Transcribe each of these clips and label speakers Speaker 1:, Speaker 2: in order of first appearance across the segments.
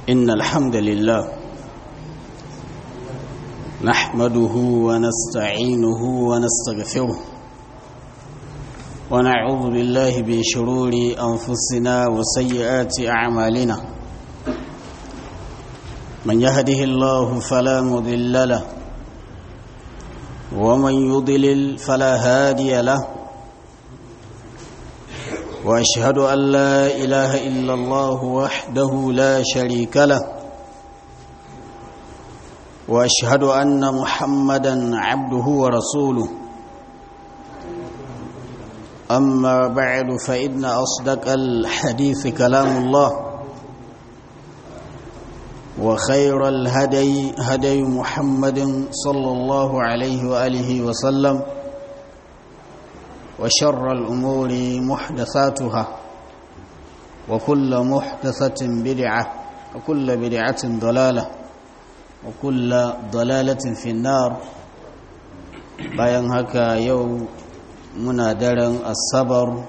Speaker 1: إن الحمد لله نحمده ونستعينه ونستغفره ونعوذ بالله من شرور أنفسنا وسيئات أعمالنا من يهده الله فلا مضل له ومن يضلل فلا هادي له واشهد ان لا اله الا الله وحده لا شريك له واشهد ان محمدا عبده ورسوله اما بعد فان اصدق الحديث كلام الله وخير الهدي هدي محمد صلى الله عليه واله وسلم وشر الأمور محدثاتها وكل محدثة بدعة وكل بدعة ضلالة وكل ضلالة في النار bayan haka yau muna daren asabar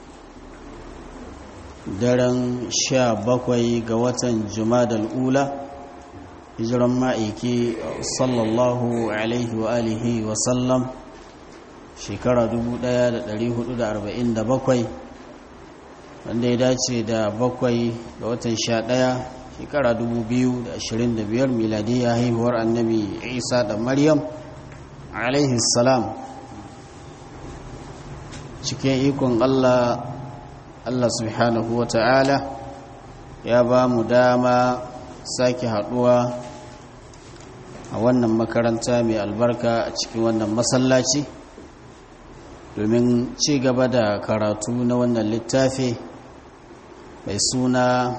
Speaker 1: daren sha bakwai ga watan jumadal ula hijiran ma'aiki sallallahu alaihi wa alihi wa sallam shekara 1447 wanda ya dace da bakwai ga watan 11 shekara 2025 miladiyya haihuwar annabi isa da maryam alaihi salam cikin ikon allah allah subhanahu wa ta'ala ya ba mu dama sake haduwa a wannan makaranta mai albarka a cikin wannan masallaci domin ci gaba da karatu na wannan littafi mai suna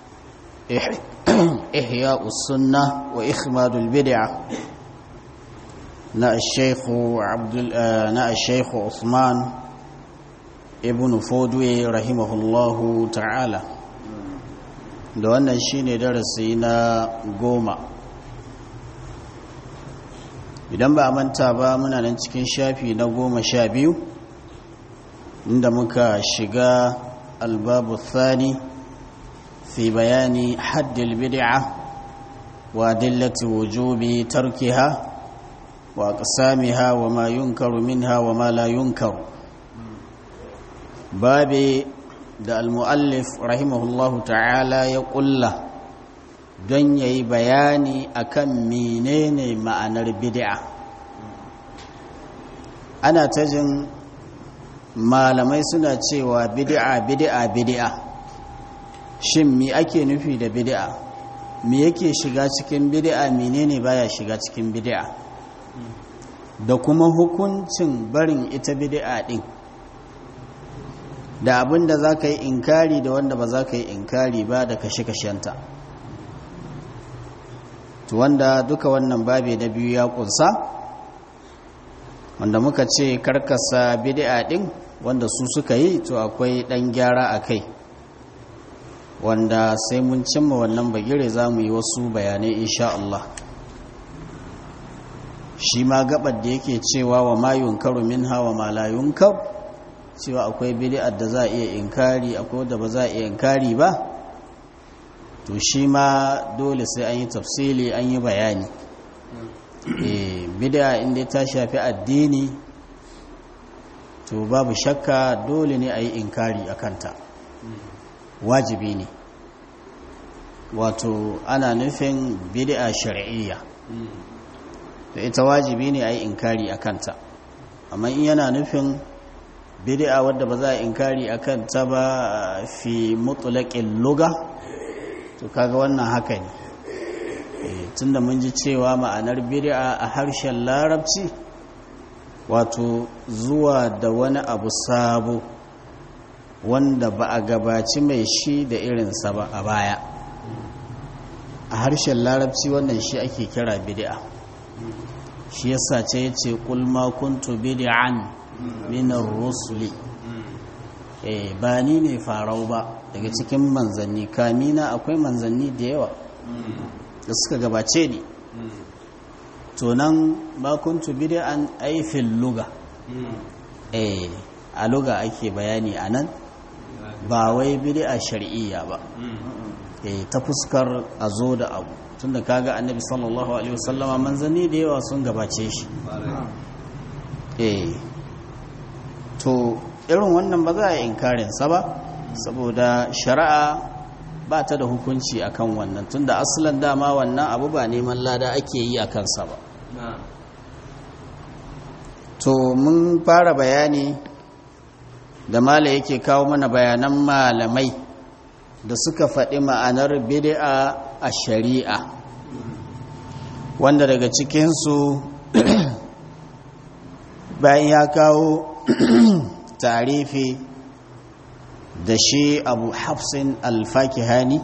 Speaker 1: ihya sunna wa ikhmadul bid'a na shaikhu abdul na shaikhu Usman ibn Fodwe rahimahullahu ta'ala da wannan shine darasi na goma idan ba a manta ba muna nan cikin shafi na goma sha biyu inda muka shiga albabu thani fi bayani haddil bid'a wa dillati wujubi tarkiha wa aqsamiha wa ma yunkaru minha wa ma la yunkaru babi da almuallif rahimahullahu ta'ala ya kulla don yayi bayani akan menene ma'anar bid'a ana ta jin malamai suna cewa bid'a bid'a bid'a shin me ake nufi da bid'a me yake shiga cikin bid'a menene baya shiga cikin bid'a da kuma hukuncin barin ita bid'a din da abin da za ka yi inkari da wanda ba za ka yi inkari ba da kashe-kashenta to wanda duka wannan babe na biyu ya kunsa wanda muka ce karkasa bid'a din wanda su suka yi to akwai ɗan gyara a kai wanda sai mun cimma wannan bagire za mu yi wasu bayanai insha Allah shi ma gabar da yake cewa wa ma yunkaru minha wa ma la yunkar cewa akwai bid'ar da za a iya inkari akwai wanda ba za a iya inkari ba to shi ma dole sai an yi tafsili an yi bayani eh bid'a inda ta shafi addini to babu shakka dole ne a yi inkari a kanta wajibi ne wato ana nufin bid'a shar'iyya da ita wajibi ne a yi inkari a kanta amma in yana nufin bid'a wadda ba za a inkari a kanta ba fi mutulakin luga to kaga wannan haka ne tunda mun ji cewa ma'anar bid'a a harshen larabci wato zuwa da wani abu sabo wanda ba a gabaci mai shi da irinsa ba a baya a harshen larabci wannan shi ake kira bid'a shi yasa ce yace qul ma kuntu bid'an min ar-rusuli eh ba ni ne farau ba daga cikin manzanni kamina akwai manzanni da yawa da suka gabace ni to nan ba kuntu bid'an ay fil luga eh a luga ake bayani anan ba wai bid'a shar'iyya ba eh ta fuskar a zo da abu tunda kaga annabi sallallahu alaihi wasallama manzanni da yawa sun gabace shi eh to irin wannan ba za a yi inkarin sa ba saboda shari'a ba ta da hukunci akan wannan tunda asalin dama wannan abu ba neman lada ake yi a kansa ba to mun fara bayani da mala yake kawo mana bayanan malamai da suka faɗi ma'anar bid'a a shari'a wanda daga cikinsu bayan ya kawo tarifi da shi abu hafsin alfakihani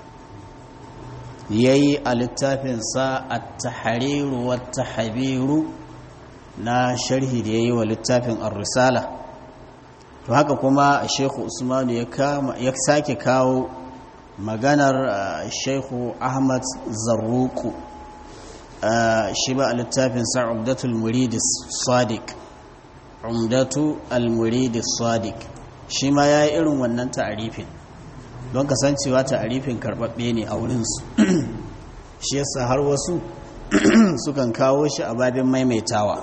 Speaker 1: ya yi a littafinsa a tahariru wa tahabiru na sharhi da ya yi wa littafin ar-risala to haka kuma shekhu usmanu ya sake kawo maganar shekhu ahmad zarruku shi ba a littafin sa umdatul muridis sadiq umdatu al-muridis sadiq shi ma ya yi irin wannan ta'arifin don kasancewa ta'arifin karɓaɓɓe ne a wurinsu shi yasa har wasu sukan kawo shi a babin maimaitawa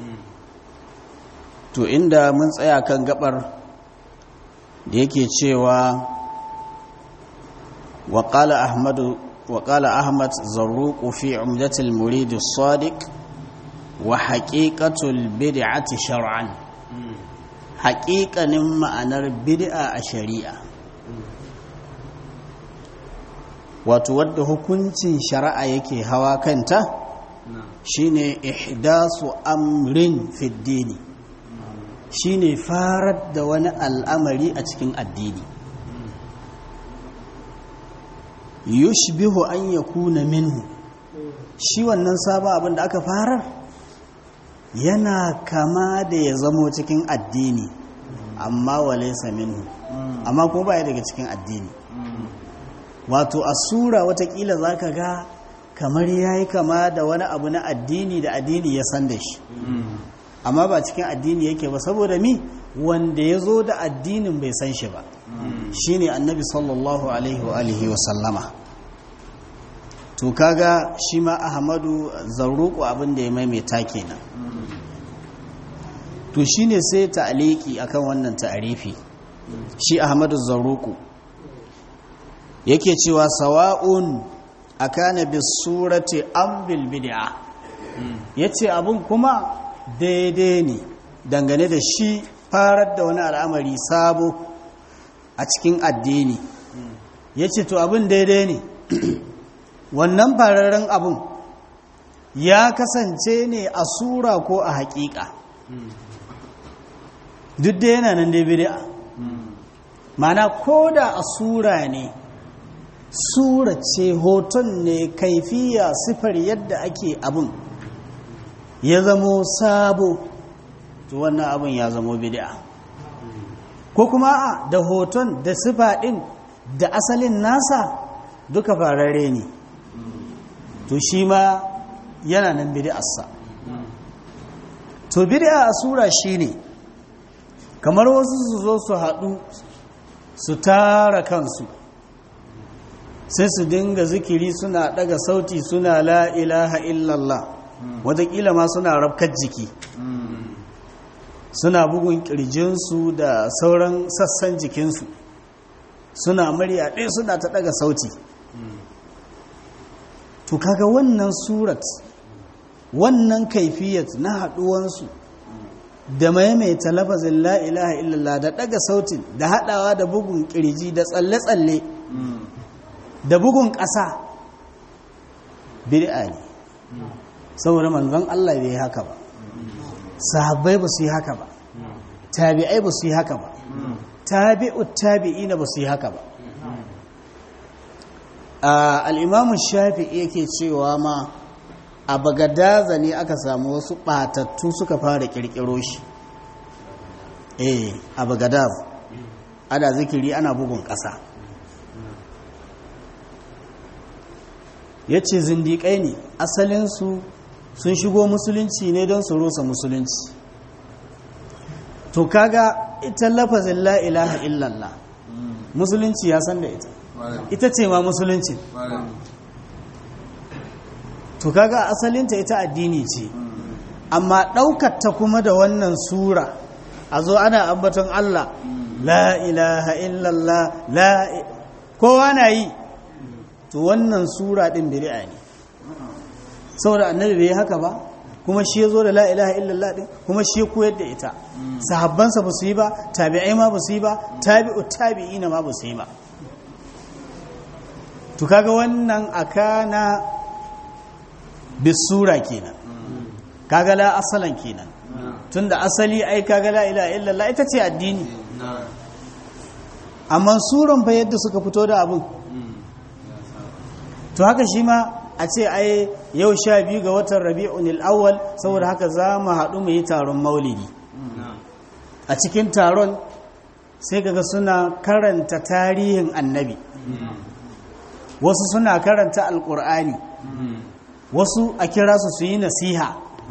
Speaker 1: to inda mun tsaya kan gabar da yake cewa waƙala ahmadu waƙala ahmad zarruku fi umdatul murid sadiq wa haqiqatul bid'ati shar'an haƙiƙanin ma'anar bid'a a shari'a wato wadda hukuncin shari'a yake hawa kanta shine ihdasu amrin fiddini shine farar da wani al'amari a cikin addini yushbihu an yakuna minhu shi wannan sabon abin da aka farar yana kama da ya zamo cikin addini amma walaysa minhu amma kuma baya daga cikin addini wato a sura watakila zaka ga kamar yayi kama da wani abu na addini da addini ya san da shi amma ba cikin addini yake ba saboda mi wanda ya zo da addinin bai san shi ba shine annabi sallallahu alaihi wa alihi wa sallama to kaga shi ma ahmadu zarruku abin da ya maimaita kenan to shine sai ta'aliki akan wannan ta'arifi shi ahmadu zarruku yake cewa sawa'un akana bis surati am bil bid'a yace abun kuma daidai ne dangane da shi farar da wani al'amari sabo a cikin addini ya ce to abin daidai ne wannan fararen abin ya kasance ne a sura ko a haƙiƙa duk da yana nan dai bid'a mana ko da a sura ne sura ce hoton ne kaifiya sifar yadda ake abin ya zamo sabo to wannan abin ya zamo bid'a ko kuma a da hoton da sifa din da asalin nasa duka farare ne to shi ma yana nan bid'arsa to bid'a a sura shine kamar wasu su zo su haɗu su tara kansu sai su dinga zikiri suna ɗaga sauti suna la ilaha illallah wataƙila ma suna rafkar jiki suna bugun ƙirjinsu da sauran sassan jikinsu suna murya ɗaya suna ta ɗaga sauti to kaga wannan surat wannan kaifiyat na haɗuwansu da maimaita lafazin la ilaha illallah da ɗaga sautin da haɗawa da bugun ƙirji da tsalle-tsalle da bugun ƙasa bid'a ne saboda manzon Allah bai haka ba sahabbai ba su yi haka ba tabi'ai ba su yi haka ba tabi'ut tabi'ina ba su yi haka ba al'imamun shafi'i yake cewa ma a bagadaza ne aka samu wasu ɓatattu suka fara ƙirƙiro shi eh a bagadaz ana zikiri ana bugun ƙasa ya ce zindiƙai ne asalinsu sun shigo musulunci ne don su rusa musulunci to kaga ita lafazin la ilaha illallah musulunci ya san da ita ita ce ma musulunci to kaga asalinta ita addini ce amma ɗaukar ta kuma da wannan sura a zo ana ambaton Allah la ilaha illallah la kowa na yi to wannan sura ɗin bid'a ne saboda annabi bai haka ba kuma shi ya zo da la ilaha illallah ɗin kuma shi ya koyar da ita sahabbansa ba su yi ba tabi'ai ma ba su yi ba tabi'u tabi'ina ma ba su yi ba to kaga wannan akana bisura kenan kaga la asalan kenan tunda asali ai kaga la ilaha illallah ita ce addini amma suran fa yadda suka fito da abun to haka shi ma a ce ai yau sha biyu ga watan rabi'un awwal saboda haka za mu haɗu mu yi taron maulidi a cikin taron sai kaga suna karanta tarihin annabi wasu suna karanta alkur'ani wasu a kira su su yi nasiha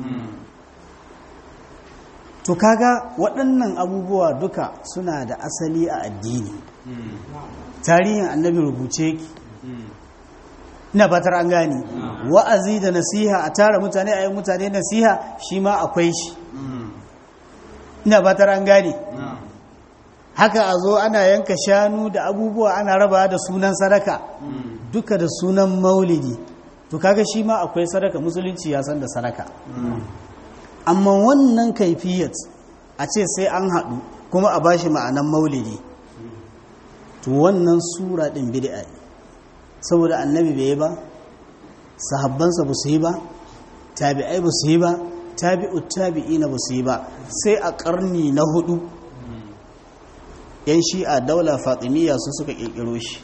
Speaker 1: to kaga waɗannan abubuwa duka suna da asali a addini tarihin annabi rubuce ki ina fatar an gani wa'azi da nasiha a tara mutane a yi mutane nasiha shi ma akwai shi ina fatar an gani haka a zo ana yanka shanu da abubuwa ana raba da sunan sadaka duka da sunan maulidi to kaga shi ma akwai sadaka musulunci ya san da sadaka amma wannan kaifiyat a ce sai an haɗu kuma a bashi ma'anan maulidi to wannan sura ɗin bid'a ne saboda annabi bai yi ba sahabbansa ba su yi ba tabi'ai ba su yi ba tabi'u tabi'ina ba su yi ba sai a ƙarni na hudu yan shi'a daula fatimiyya su suka ƙirƙiro shi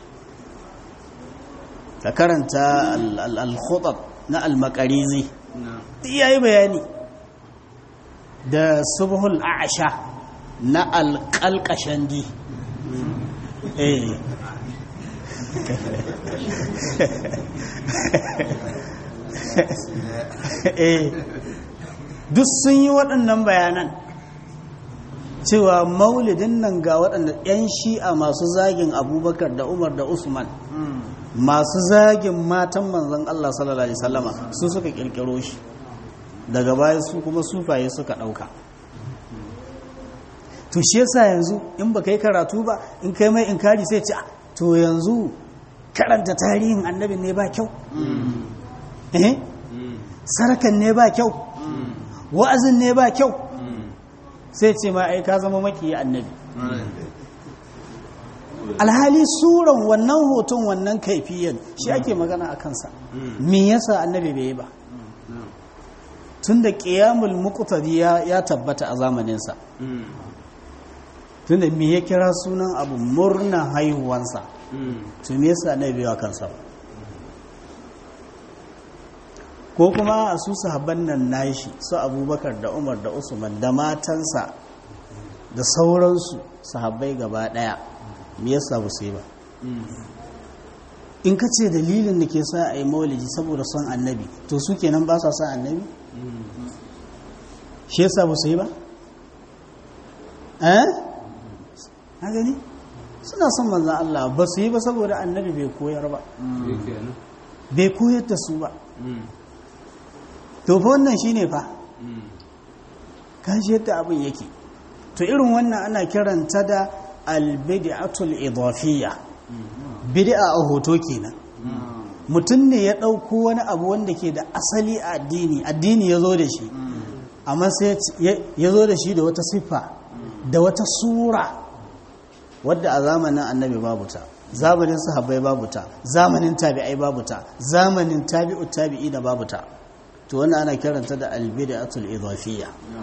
Speaker 1: ka karanta al-khutab na al-makarizi ya yi bayani da subhul a'asha na al-qalqashandi eh eh duk sun yi waɗannan bayanan cewa maulidin nan ga waɗanda 'yan shi'a masu zagin abubakar da umar da usman masu zagin matan manzan Allah sallallahu Alaihi wasallama su suka kirkiro shi daga baya su kuma sufaye suka ɗauka to shi yasa yanzu in ba kai karatu ba in kai mai inkari sai ce to yanzu karanta tarihin annabin ne ba kyau eh sarakan ne ba kyau wa'azin ne ba kyau sai ce ma ai ka zama maki annabi alhali suran wannan hoton wannan kaifiyan shi ake magana a kansa me yasa annabi bai yi ba tunda qiyamul muqtadi ya tabbata a zamaninsa tunda me ya kira sunan abu murna haihuwansa to me yasa annabi bai kansa ko kuma a su sahabban nan nashi su abubakar da umar da usman da matansa da sauransu sahabbai gaba daya me yasa ba su yi ba in ka ce dalilin da ke sa a yi maulidi saboda son annabi to su kenan ba sa son annabi shi yasa ba su yi ba eh na gani suna son manzan Allah ba su yi ba saboda annabi bai koyar ba bai koyar da su ba to fa wannan shine fa kashi yadda abin yake to irin wannan ana kiranta da albid'atul idafiyya bid'a a hoto kenan mutum ne ya ɗauko wani abu wanda ke da asali a addini addini ya zo da shi amma sai ya zo da shi da wata siffa da wata sura wadda a zamanin annabi babu ta zamanin sahabbai babu ta zamanin tabi'ai babu ta zamanin tabi'u tabi'i da babu ta to wannan ana kiranta da albid'atul idafiyya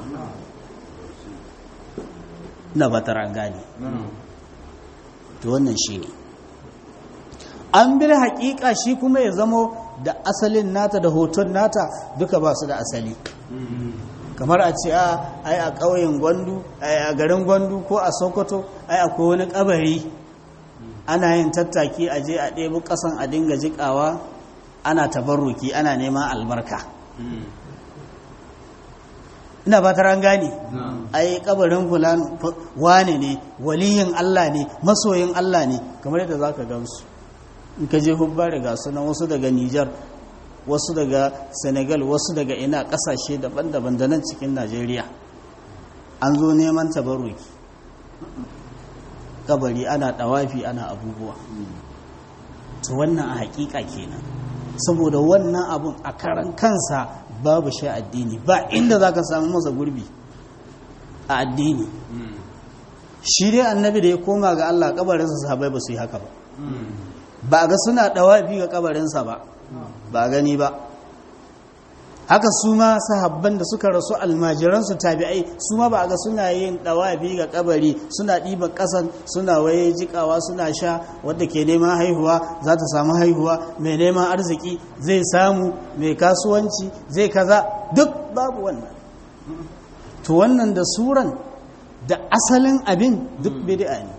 Speaker 1: na batar an gane to wannan shine an bil haƙiƙa shi kuma ya zamo da asalin nata da hoton nata duka ba su da asali kamar a ce ai a ƙauyen gwandu a garin gwandu ko a sokoto ai akwai wani ƙabari ana yin tattaki a je a ɗebi ƙasan a dinga jiƙawa ana tabarruki ana neman albarka ina ba an gane ai kabarin fulan wane ne waliyin Allah ne masoyin Allah ne kamar yadda zaka gamsu in ka je hubbari ga sunan wasu daga Nijar wasu daga Senegal wasu daga ina kasashe daban-daban da nan cikin Najeriya an zo neman tabarruki kabari ana dawafi ana abubuwa to wannan a hakika kenan saboda wannan abun a karan kansa babu shi addini ba inda za ka samu masa gurbi a addini shi dai annabi da ya koma ga Allah kabarinsa sahabai ba su yi haka ba ba ga suna dawafi ga kabarinsa ba ba gani ba haka su ma sahabban da suka rasu almajiransu tabi'ai su ma ba ga suna yin dawafi ga kabari suna ɗiban ƙasan suna waye jikawa suna sha wadda ke neman haihuwa za ta samu haihuwa mai neman arziki zai samu mai kasuwanci zai kaza duk babu wannan to wannan da suran da asalin abin duk bid'a ne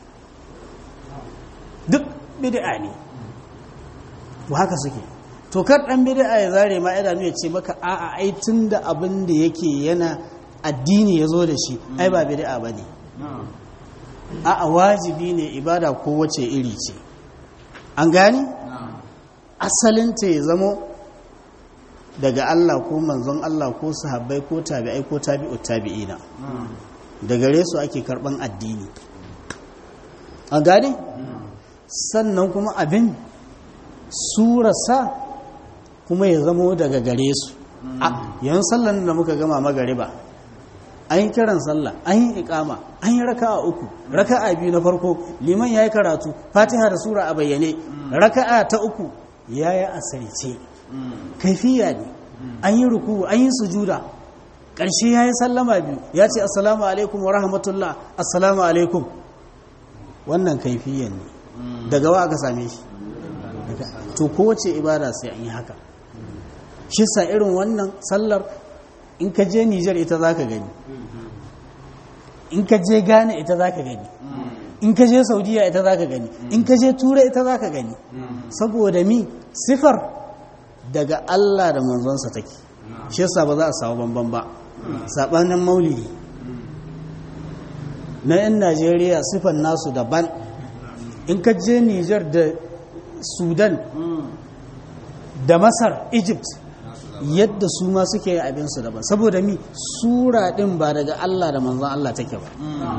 Speaker 1: duk bid'a ne to haka suke to kar dan bid'a ya zare ma idanu ya ce maka a'a ai tunda abin da yake yana addini ya zo da shi ai ba bid'a bane a'a wajibi ne ibada ko wace iri ce an gane asalin ta ya zamo daga Allah ko manzon Allah ko sahabbai ko tabi'ai ko tabi'ut tabi'ina da gare su ake karban addini an gane sannan kuma abin surasa kuma ya zamo daga gare su a yan sallan da muka gama magariba an yi kiran sallah an yi ikama an yi raka'a uku raka'a biyu na farko liman ya yi karatu fatiha da sura a bayyane raka'a ta uku ya yi asirce kaifiya ne an yi ruku an yi sujuda ƙarshe ya yi sallama biyu ya ce assalamu alaikum wa rahmatullah assalamu alaikum wannan kaifiyan ne daga wa aka same shi to kowace ibada sai an yi haka shi sa irin wannan sallar in ka je Nijar ita za ka gani in ka je Ghana ita za ka gani in ka je Saudiya ita za ka gani in ka je Turai ita za ka gani saboda mi sifar daga Allah da manzonsa take shi yasa ba za a samu bamban ba sabanin maulidi na 'yan Najeriya sifar nasu daban in ka je Nijar da Sudan da Masar Egypt yadda su ma suke yin abinsu daban saboda mi sura din ba daga Allah da manzon Allah take ba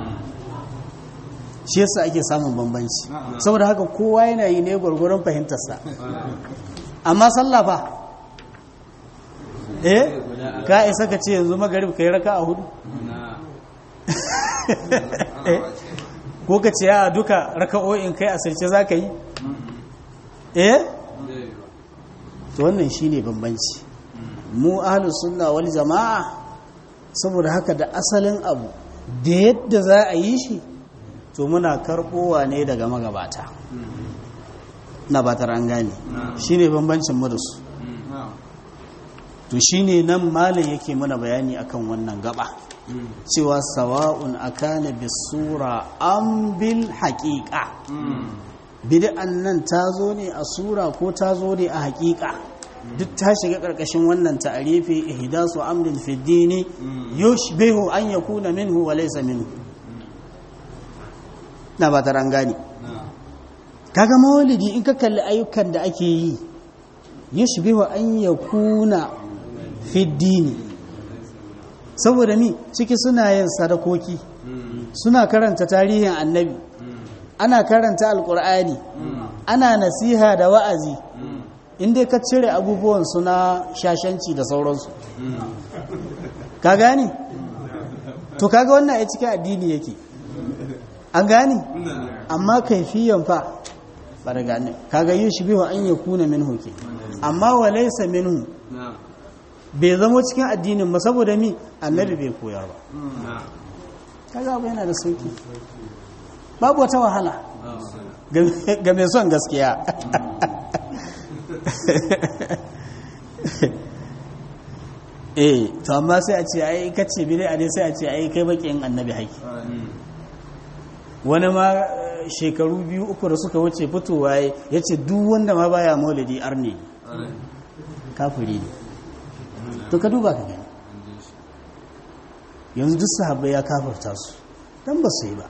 Speaker 1: shi yasa ake samun bambanci saboda haka kowa yana yi ne gwargwaron fahimtarsa amma sallah fa eh ka isa ka ce yanzu magarib kai raka a hudu ko ka ce ya duka raka'o'in kai asirce za ka yi eh to wannan shine bambanci mu ahlus sunna wal jama'a saboda haka da asalin abu da yadda za a yi shi to muna karbowa ne daga magabata na batar an gane shine bambancin mu da su to shine nan malam yake mana bayani akan wannan gaba cewa sawa'un akana bisura am bil haqiqa bid'an nan ta zo ne a sura ko ta zo ne a haqiqa duk ta shiga ƙarƙashin wannan ta'arifi ihdasu amrin fi dini yushbihu an yakuna minhu wa laysa minhu na ba ta gani kaga maulidi in ka kalli ayyukan da ake yi yushbihu an yakuna fi dini saboda mi ciki suna yin sadakoki suna karanta tarihin annabi ana karanta alkur'ani ana nasiha da wa'azi inda ka cire abubuwan suna shashanci da sauransu ka gani to kaga wannan ya cikin addini yake an gani amma kaifiyan fa ba da gani kaga yi shi biyu an ya kuna min hoke amma wa laisa minhu bai zama cikin addinin ba saboda mi annabi bai koya ba kaga abu yana da sauki babu wata wahala ga mai son gaskiya eh to amma sai a ce ai kace bi a dai sai a ce ai kai bakin annabi haki wani ma shekaru biyu uku da suka wuce fitowa ya ce duk wanda ma baya maulidi arne kafiri ne to ka duba ka gani yanzu duk sahabbai ya kafarta su dan ba su yi ba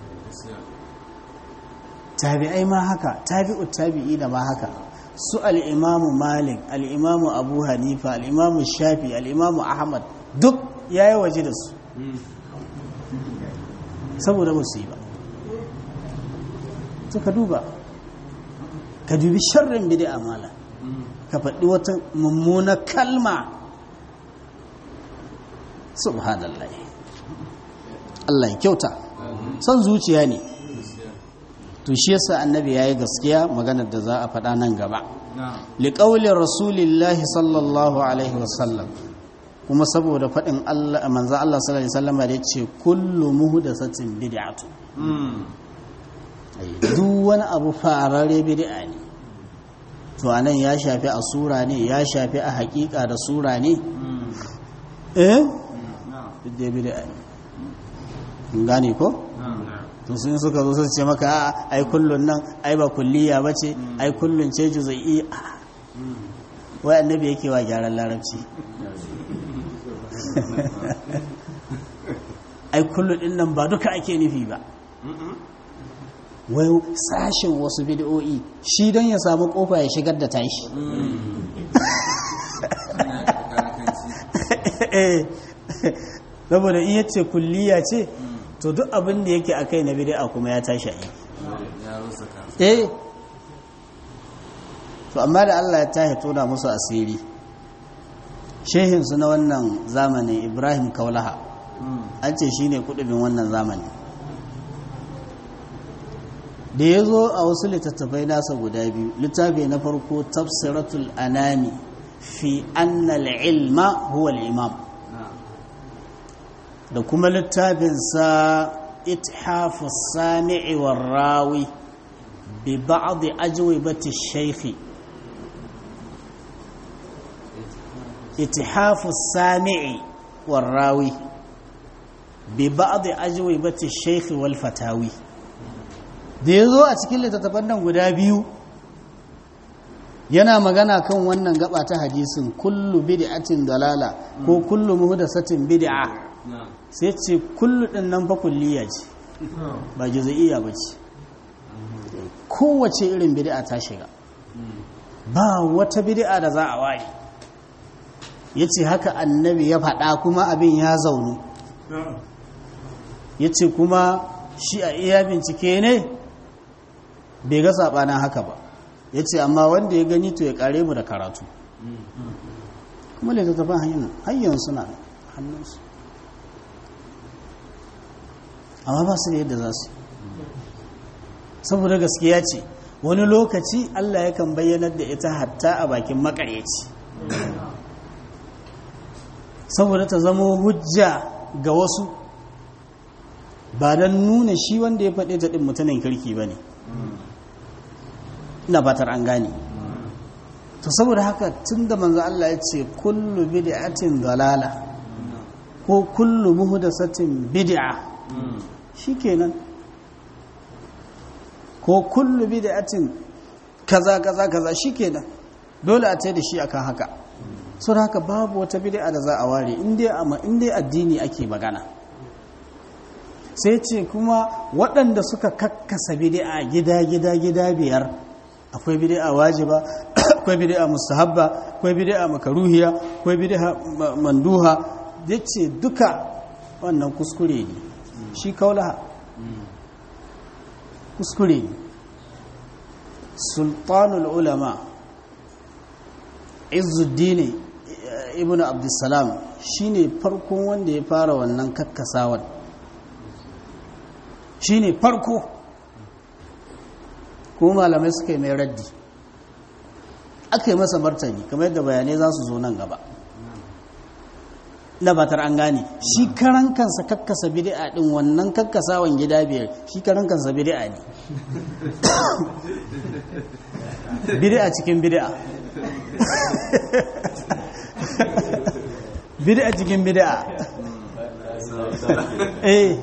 Speaker 1: tabi'ai ma haka tabi'u tabi'i da ma haka su al'imamu malik al'imamu abu hanifa al'imamu shafi al'imamu ahmad duk ya yi waje da su saboda ba su yi ba to ka duba ka dubi sharrin bid'a mala ka faɗi wata mummuna kalma subhanallah Allah ya kyauta son zuciya ne to shi yasa annabi yayi gaskiya maganar da za a faɗa nan gaba liqauli rasulillahi sallallahu alaihi wasallam kuma saboda faɗin Allah manzo Allah sallallahu alaihi wasallam da yace kullu muhdathatin bid'atu duk wani abu farare bid'a ne to anan ya shafi a sura ne ya shafi a hakika da sura ne eh duk bid'a ne gane ko to sun suka zo su ce maka a ai kullun nan ai ba kulliya bace ai kullun ce juz'i wai annabi yake wa gyaran larabci ai kullun din nan ba duka ake nufi ba wai sashin wasu bid'o'i shi don ya samu kofa ya shigar da tashi saboda in yace kulliya ce to duk abin da yake akai na bid'a kuma ya tashi aiki eh to amma da Allah ya tashi tona musu asiri shehin su na wannan zamanin Ibrahim Kaulaha an ce shine kudubin wannan zamani da ya zo a wasu littattafai nasa guda biyu littafi na farko tafsiratul anami fi annal ilma huwa al-imam da kuma littafinsa ithafu sami'i war rawi bi ba'd ajwibati shaykh ithafu sami'i war rawi bi ba'd ajwibati shaykh wal fatawi da yazo a cikin littattafan nan guda biyu yana magana kan wannan gaba ta hadisin kullu bid'atin dalala ko kullu muhdathatin bid'a sai ce kullu din nan fa kulliya ce ba juz'iyya bace kowace irin bid'a ta shiga ba wata bid'a da za a waye yace haka annabi ya faɗa kuma abin ya zaunu yace kuma shi a iya bincike ne bai ga sabanin haka ba ya ce amma wanda ya gani to ya kare mu da karatu kuma littattafan hanyar hanyar suna hannunsu amma ba su da yadda za su saboda gaskiya ce wani lokaci allah yakan bayyanar da ita hatta a bakin makaryaci saboda ta zama hujja ga wasu ba don nuna shi wanda ya faɗe ta ɗin mutumin kirki ba ne ina fatar an gane to saboda haka tun da manzo Allah ya ce kullu bid'atin dalala ko kullu muhdathatin bid'a shikenan ko kullu bid'atin kaza kaza kaza shikenan dole a ce da shi akan haka saboda haka babu wata bid'a da za a ware in dai amma in dai addini ake magana sai ce kuma waɗanda suka kakkasa bid'a gida gida gida biyar akwai bid'a wajiba akwai bid'a mustahabba akwai bid'a makaruhiya akwai bid'a manduha yace duka wannan kuskure ne shi kaulaha kuskure ne sultanul ulama izzuddin ibnu abdussalam shine farkon wanda ya fara wannan kakkasawan shine farko kuma malamai suka yi mai raddi aka yi masa martani kamar yadda bayanai za su zo nan gaba na batar an gane shi karan kansa kakkasa bid'a din wannan kakkasawan gida biyar shi karan kansa bid'a ne bid'a cikin bid'a bid'a cikin bid'a eh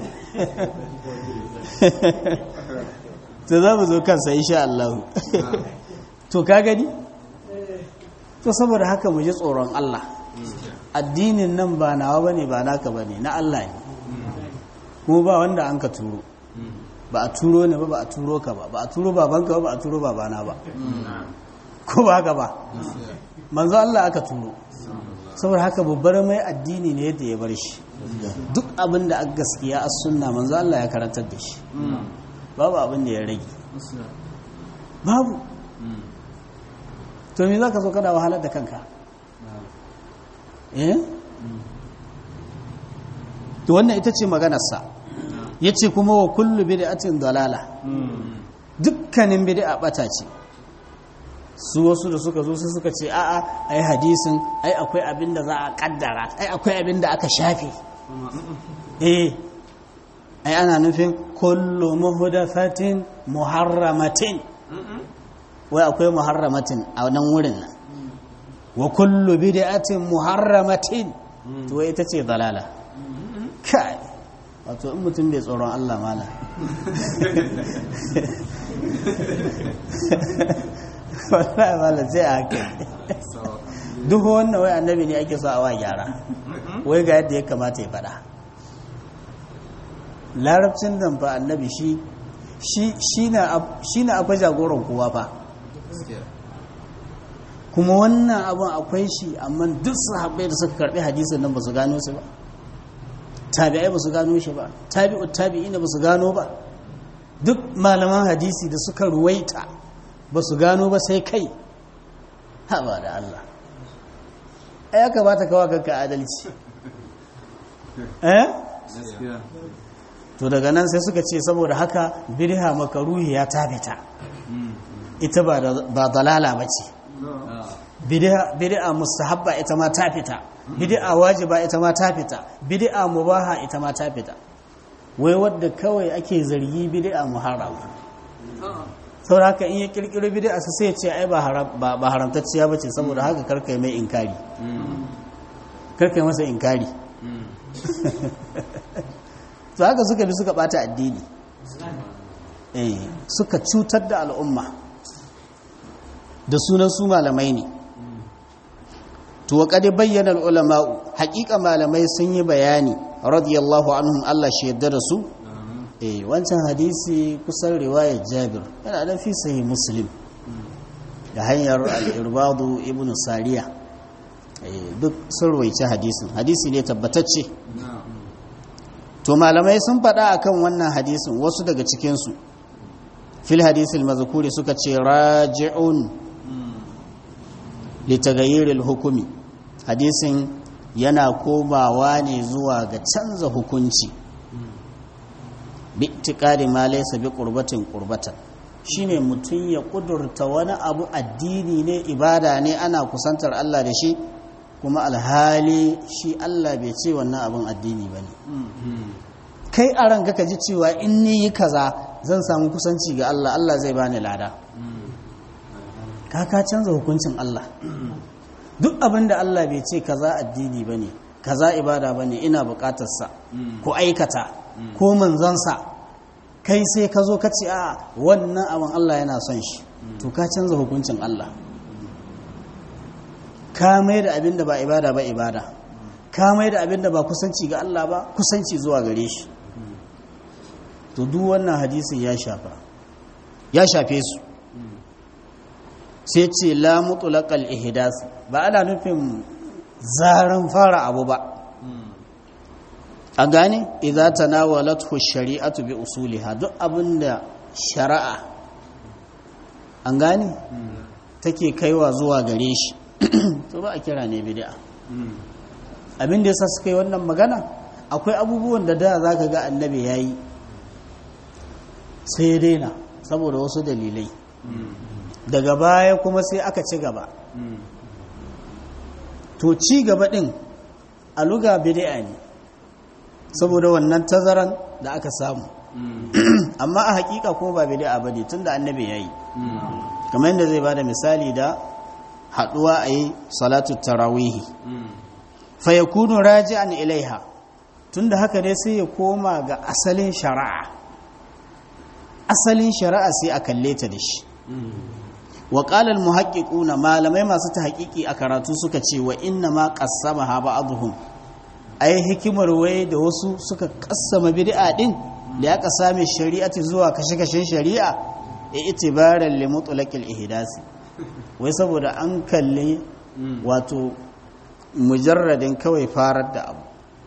Speaker 1: to za mu zo kansa insha Allah to ka gani to saboda haka mu ji tsoron Allah addinin nan ba nawa bane ba naka bane na Allah ne kuma ba wanda an ka turo ba a turo ne ba ba a turo ka ba ba a turo babanka ba ba a turo babana ba ko ba haka ba manzo Allah aka turo saboda haka babbar mai addini ne yadda ya bar shi duk abin da aka gaskiya a sunna manzo Allah ya karantar da shi babu abin da ya rage babu to me za ka zo kana wahalar da kanka eh to wannan ita ce maganarsa ya ce kuma wa kullu bid'atin dalala dukkanin bid'a bata ce su wasu da suka zo su suka ce a'a ai hadisin ai akwai abin da za a kaddara ai akwai abin da aka shafe eh ai ana nufin kullu muhdathatin muharramatin wai akwai muharramatin a nan wurin nan wa kullu bid'atin muharramatin to wai ita ce dalala kai wato in mutum bai tsoron Allah mala wallahi mala sai a haka duk wannan wai annabi ne ake so a wa gyara wai ga yadda ya kamata ya faɗa larabcin nan fa annabi shi shi na akwai jagoran kowa fa kuma wannan abin akwai shi amma duk sahabbai da suka karbi hadisin nan ba su gano su ba tabi'ai ba su gano shi ba tabi'ut tabi'ina ba su gano ba duk malaman hadisi da suka ruwaita ba su gano ba sai kai ha ba da Allah ai ya kamata kawa kanka adalci eh to daga nan sai suka ce saboda haka birha makaruhi ya tabita ita ba dalala ba ce bid'a mustahabba ita ma ta fita bid'a wajiba ita ma ta fita bid'a mubaha ita ma ta fita wai wadda kawai ake zargi bid'a muharram saboda haka in ya kirkiro bid'a su sai ce ai ba haramtacciya bace saboda haka karkai mai inkari karkai masa inkari to haka suka bi suka bata addini eh suka cutar da al'umma da sunan su malamai ne to wa kadi bayyana ulama'u haƙiƙa malamai sun yi bayani radiyallahu anhum Allah shi yadda da su eh wancan hadisi kusan riwayar Jabir yana da fi sahih Muslim da hanyar al-Irbadu ibn Sariya eh duk sun rawaice hadisin hadisi ne tabbatacce to malamai sun faɗa akan wannan hadisin wasu daga cikin su fil hadisil mazkuri suka ce raji'un litagayyiril hukumi hadisin yana komawa ne zuwa ga canza hukunci bi itikadi ma laysa bi qurbatin qurbatan shine mutum ya kudurta wani abu addini ne ibada ne ana kusantar Allah da shi kuma alhali shi Allah bai ce wannan abin addini bane kai a ranka ka ji cewa in ni yi kaza zan samu kusanci ga Allah Allah zai bani lada ka ka canza hukuncin Allah duk abin da Allah bai ce kaza addini bane kaza ibada bane ina bukatarsa ko aikata ko manzansa kai sai ka zo ka ce a wannan abin Allah yana son shi to ka canza hukuncin Allah ka mai da abin da ba ibada ba ibada ka mai da abin da ba kusanci ga Allah ba kusanci zuwa gare shi to duk wannan hadisin ya shafa ya shafe su sai ce la mutlaqal ihdas ba ana nufin zaran fara abu ba a gane idza tanawalathu shari'atu bi usuliha duk abinda shari'a an gane take kaiwa zuwa gare shi to ba a kira ne bid'a abin da yasa suka yi wannan magana akwai abubuwan da da zaka ga annabi yayi sai ya daina saboda wasu dalilai daga baya kuma sai aka ci gaba to ci gaba din a luga bid'a ne saboda wannan tazaran da aka samu amma a hakika kuma ba bid'a bane tunda annabi yayi kamar yadda zai bada misali da haduwa ayi salatu tarawih fa yakunu raji'an ilaiha tunda haka ne sai ya koma ga asalin shari'a asalin shari'a sai a kalle ta da shi wa qala al muhaqqiquna malamai masu tahqiqi a karatu suka ce wa inna ma qassamaha ba'dhum ai hikimar wai da wasu suka kassama bid'a din da ya sami shari'ati zuwa kashe-kashen shari'a ya itibaran li mutlaqil ihdasi wai saboda an kalli wato mujarradin kawai farar da abu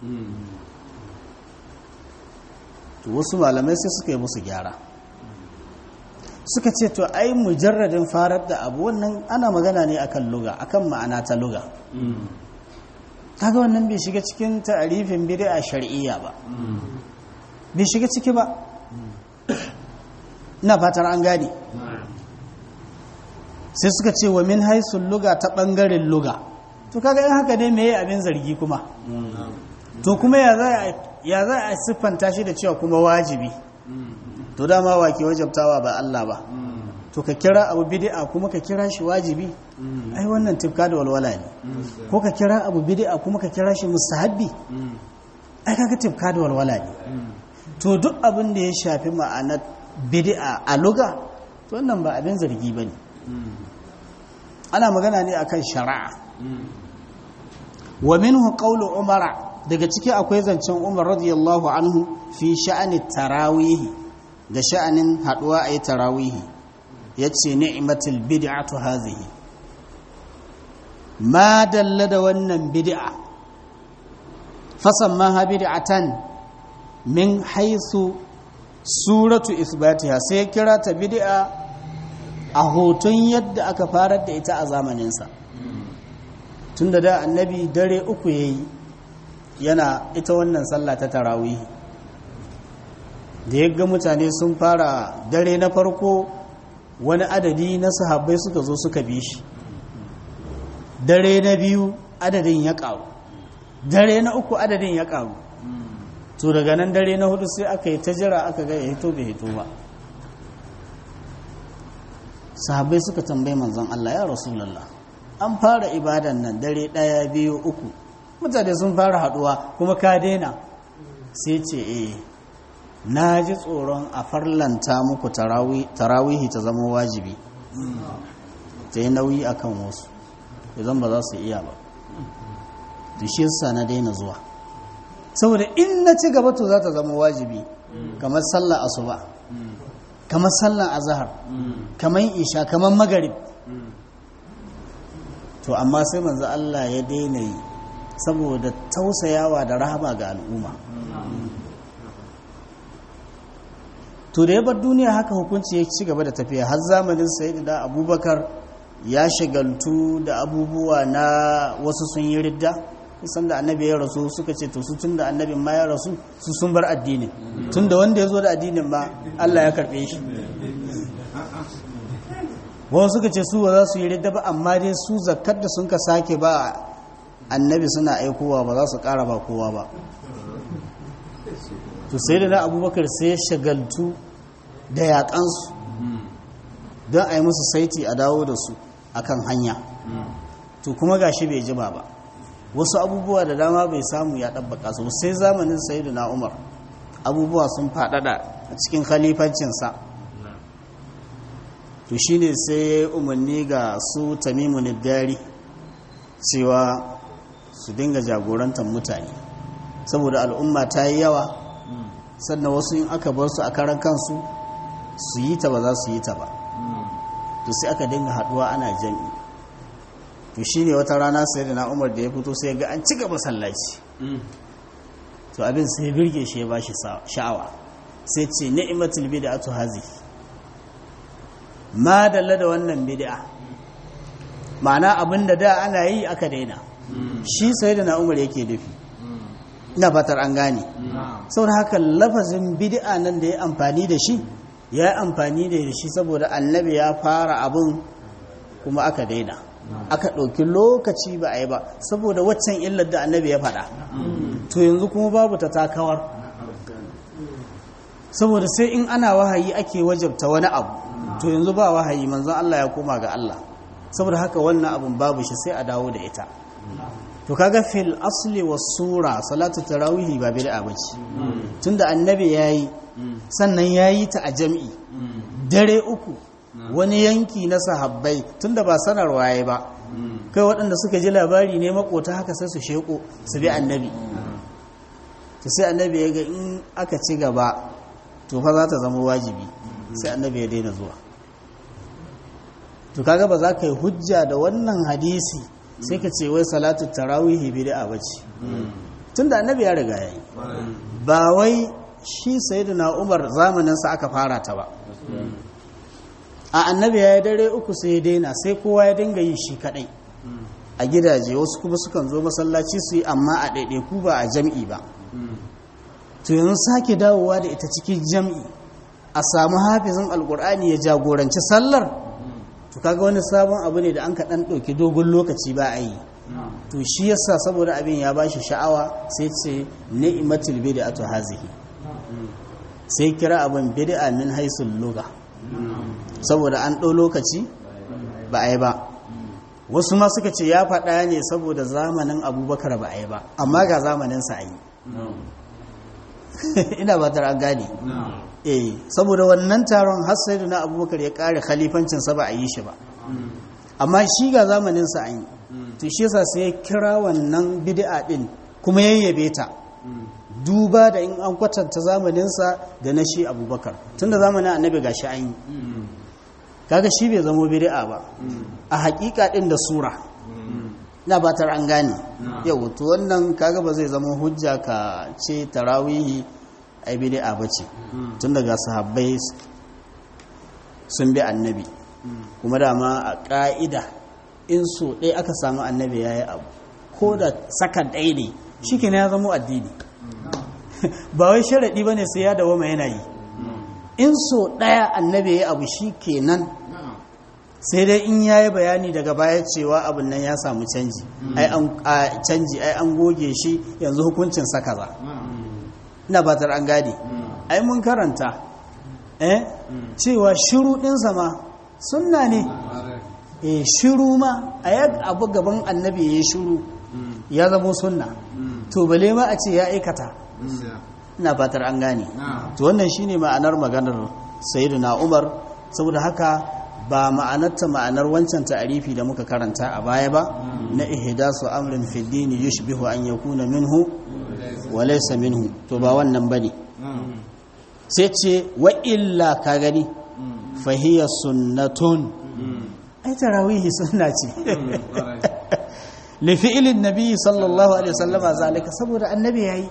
Speaker 1: to wasu malamai sai suka yi musu gyara suka ce to ai mujarradin farar da abu wannan ana magana ne akan luga akan ma'ana ta luga kaga wannan bai shiga cikin ta'arifin bid'a shar'iyya ba bai shiga ciki ba ina fatar an gane sai suka ce wa min haisul luga ta bangaren luga to kaga in haka ne meye abin zargi kuma to kuma ya za ya za a siffanta shi da cewa kuma wajibi to dama wa ke wajabtawa ba Allah ba to ka kira abu bid'a kuma ka kira shi wajibi ai wannan tifka da walwala ne ko ka kira abu bid'a kuma ka kira shi mustahabbi ai kaga tifka da walwala ne to duk abin da ya shafi ma'anar bid'a a luga to wannan ba abin zargi bane ana magana ne akan shari'a wa minhu qawlu umara daga ciki akwai zancen umar radiyallahu anhu fi sha'ani tarawihi da sha'anin haduwa a yi tarawihi ya ce ni'imatul bid'atu hazihi ma dalla da wannan bid'a fasan ma bid'atan min haisu suratu isbatiha sai kira ta bid'a a hoton yadda aka farar da ita a zamaninsa tun da da annabi dare uku ya yi yana ita wannan sallah ta tarawih da ya ga mutane sun fara dare na farko wani adadi na sahabbai suka zo suka bi shi dare na biyu adadin ya ƙaru dare na uku adadin ya ƙaru to daga nan dare na hudu sai aka yi ta jira aka ga ya hito bai hito ba sahabbai suka tambayi manzon Allah ya rasulallah an fara ibadan nan dare ɗaya biyu uku mutane sun fara haduwa kuma ka daina sai ce eh na ji tsoron a farlanta muku tarawihi ta zama wajibi ta yi nauyi a kan wasu idan ba za su iya ba da shi yasa na daina zuwa saboda in na ci gaba to za ta zama wajibi kamar sallar asuba kamar sallar azahar kamar isha kamar magarib to amma sai manzo Allah ya daina yi saboda tausayawa da rahama ga al'umma to da ya bar duniya haka hukunci ya ci gaba da tafiya har zamanin sayidu da abubakar ya shigaltu da abubuwa na wasu sun yi ridda kusan da annabi ya rasu suka ce to su tun da annabin ma ya rasu su sun bar addinin tun da wanda ya zo da addinin ma Allah ya karɓe shi wasu suka ce su ba za su yi ridda ba amma dai su zakkar da sun ka sake ba annabi suna aikowa ba za su ƙara ba kowa ba to sai da na abubakar sai ya shagaltu da yaƙansu don a yi musu saiti a dawo da su akan hanya to kuma gashi bai jima ba wasu abubuwa da dama bai samu ya ɗabbaka su sai zamanin sayidu na umar abubuwa sun faɗaɗa a cikin khalifancinsa to shine sai ya yi umarni ga su tamimu dari cewa su dinga jagorantar mutane saboda al'umma ta yi yawa sannan wasu in aka bar su a karan kansu su yi ta ba za su yi ta ba to sai aka dinga haduwa ana jami to shine wata rana sai da na umar da ya fito sai ga an cika masallaci to abin sai birge shi ya bashi sha'awa sai ce ni'matul bid'atu hazi ma dalla da wannan bid'a ma'ana abin da da ana yi aka daina shi sai da na umar yake nufi ina fatar an gane saboda haka lafazin bid'a nan da ya amfani da shi ya amfani da shi saboda annabi ya fara abin kuma aka daina aka ɗauki lokaci ba a yi ba saboda waccan illar da annabi ya faɗa to yanzu kuma babu ta takawar saboda sai in ana wahayi ake wajabta wani abu to yanzu ba wahayi manzon Allah ya koma ga Allah saboda haka wannan abin babu shi sai a dawo da ita to kaga fil asli was sura salatu tarawih ba bid'a bace tunda annabi yayi sannan yayi ta a jami'i dare uku wani yanki na sahabbai tunda ba sanarwa yayi ba kai waɗanda suka ji labari ne makota haka sai su sheko su bi annabi to sai annabi ya ga in aka ci gaba to fa za ta zama wajibi sai annabi ya daina zuwa to kaga ba za ka yi hujja da wannan hadisi sai ka ce wai salatu tarawihi bid'a bace tunda annabi ya riga yayi ba wai shi sayyidina Umar zamanin sa aka fara ta ba a annabi ya yi dare uku sai ya daina sai kowa ya dinga yi shi kadai a gidaje wasu kuma sukan zo masallaci su yi amma a ɗaiɗaiku ba a jam'i ba to yanzu sake dawowa da ita cikin jam'i a samu hafizin alkur'ani ya jagoranci sallar to kaga wani sabon abu ne da an kaɗan ɗauki dogon lokaci ba a yi to shi yasa saboda abin ya bashi sha'awa sai ce ni'matul bid'atu hazihi sai kira abin bid'a min haisul lugha saboda an ɗau lokaci ba a yi ba wasu ma suka ce ya faɗa ne saboda zamanin abubakar ba a yi ba amma ga zamaninsa a yi ina ba an gane eh saboda wannan taron har sai na abubakar ya kare khalifancinsa ba a yi shi ba amma shi ga zamaninsa an yi to shi yasa sai ya kira wannan bid'a din kuma yayyabe ta duba da in an kwatanta zamaninsa da na shi abubakar tunda zamanin annabi ga shi an yi kaga shi bai zamo bid'a ba a hakika din da sura na batar an gane yau to wannan kaga ba zai zama hujja ka ce tarawihi ai bid'a bace tun daga sahabbai sun bi annabi kuma dama a ka'ida in so ɗaya aka samu annabi yayi abu ko da sakan ɗaya ne shike ya zama addini ba wai sharaɗi bane sai ya dawo mai yana yi in so ɗaya annabi yayi abu shikenan sai dai in ya yi bayani daga baya cewa abin nan ya samu canji ai an canji ai an goge shi yanzu hukuncin sa kaza ina batar an gane ai mun karanta eh cewa shiru din ma sunna ne eh shiru ma ayat abu gaban annabi yayi shiru ya zama sunna to bale ma a ce ya aikata ina fatar an gane to wannan shine ma'anar maganar sayyidina Umar saboda haka ba ma'anarta ma'anar wancan ta'arifi da muka karanta a baya ba na ihdasu amrin fi dini yushbihu an yakuna minhu wa laysa minhu to ba wannan bane sai ce wa illa ka gani fa hiya sunnatun ai tarawihi sunna ce li fi'lin nabi sallallahu alaihi wasallam zalika saboda annabi yayi